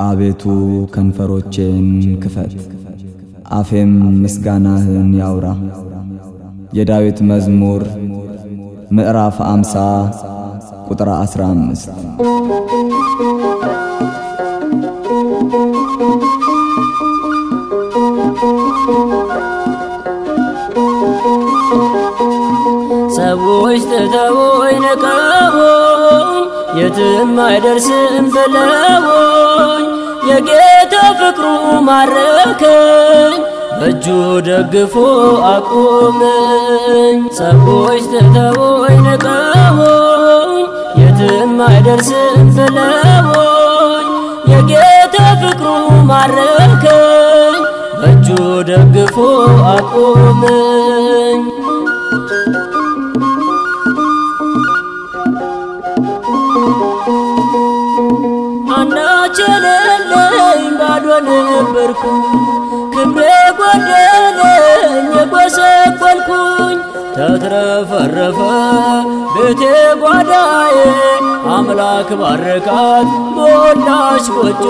አቤቱ ከንፈሮቼን ክፈት፣ አፌም ምስጋናህን ያውራ። የዳዊት መዝሙር ምዕራፍ አምሳ ቁጥር ዐሥራ አምስት ሰዎች ትተውኝ ንቀውኝ የትም አይደርስም ብለውኝ የጌታ ፍቅሩ ማረከኝ በእጁ ደግፎ አቁመኝ። ሰዎች ትተውኝ ንቀውኝ የትም አይደርስም ብለውኝ የጌታ ፍቅሩ ማረከኝ በእጁ ደግፎ አቁመኝ። አንዳች የሌለኝ ባዶ ነበርኩ፣ ክብሬ ጎደለኝ የጎሰቆልኩኝ። ተትረፈረፈ ቤቴ ጓዳዬ፣ አምላክ ባረካት ሞላች ጎጆ።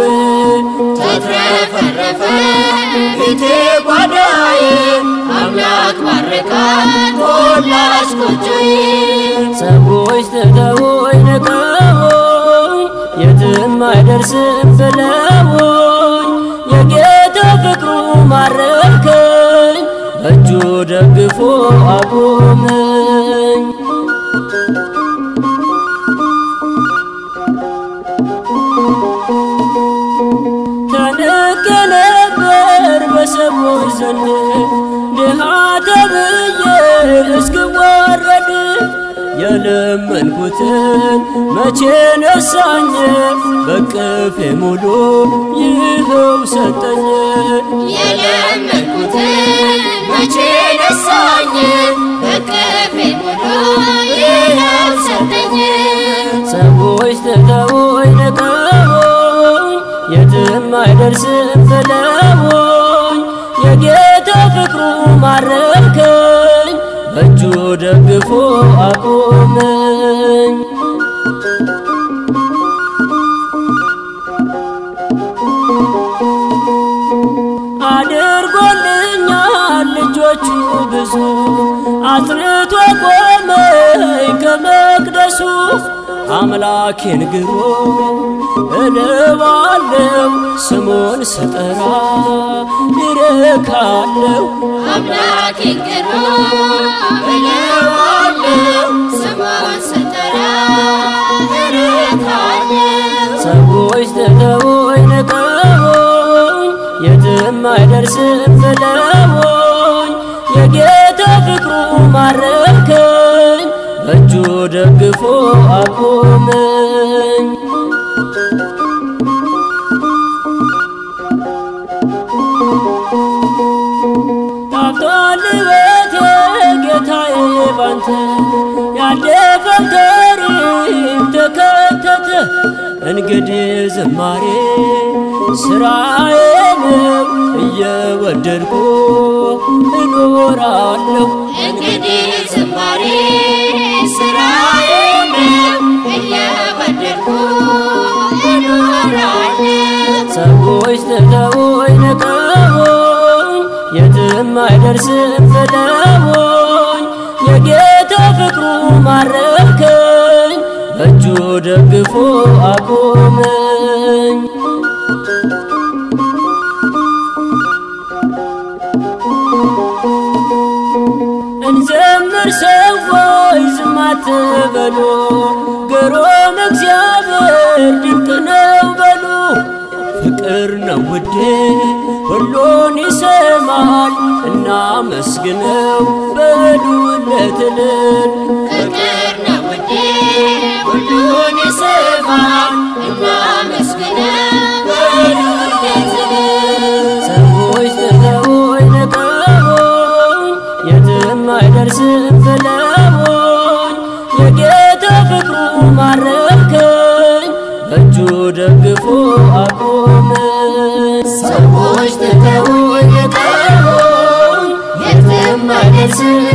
ተትረፈረፈ ቤቴ ጓዳዬ፣ አምላክ ባረካት ሞላች ጎጆዬ። ሰዎች ትተውኝ ንቀውኝ የትም አይደርስም ብለውኝ የጌታ ፍቅሩ ማረከኝ በእጁ ደግፎ አቁመኝ። ተንቄ ነበር በሰዎች ዘንድ ድሃ ተብዬ እስክዋረድ የለመንኩትን መቼ ነሳኝ በቅፌ ሙሉ ይኸው ሰጠኝ። የለመንኩትን መቼ ነሳኝ በቅፌ ሙሉ ይኸው ሰጠኝ። ሰዎች ትተውኝ ንቀውኝ የትም አይደርስም ብለውኝ የጌታ ፍቅሩ ማረከኝ በእጁ ደግፎ አቁመኝ። አድርጎልኛል ልጆቹ ብዙ አስርቶ ቆመኝ ከመቅደሱ አምላኬን ግሮ እልባለው ስሙን ስጠራ ይረካለው አምላኬን ግሮ እለዋለሁ ስሙን ስጠራ እረካለሁ። ሰዎች ትተውኝ ንቀውኝ የትም አይደርስም ብለውኝ የጌታ ፍቅሩ ማረከኝ በእጁ ደግፎ አቁመኝ። ታፍቷል ቤቴ ጌታዬ ባንተ ያለፈው ታሪክ ተከተተ። እንግዲህ ዝማሬ ስራዬ ነው እየወደድኩ እኖራለሁ። እንግዲህ ዝማሬ ስራዬ ነው እየወደድኩ እኖራለሁ። ሰዎች ትተውኝ ንቀውኝ የትም አይደርስም ብለውኝ የጌታ ፍቅሩ ማረከኝ በእጁ ደግፎ አቁመኝ። እንዘምር ሰዎች ዝም አትበሉ፣ ግሩም እግዚአብሔር ድንቅ ነው በሉ። ፍቅር ነው ውዴ ሁሉን ይሰማል፣ እናመስግነው በሉለት እልል። ፍቅር ነው ውዴ ሁሉን ይሰማል እናመስግነው በሉለት ሰዎች ትተውኝ ንቀውኝ የትም አይደርስም ብለውኝ የጌታ ፍቅሩ ማረከኝ በእጁ ደግፎ አቁመኝ። ሰዎች ትተውኝ ንቀውኝ የትም አይደርስም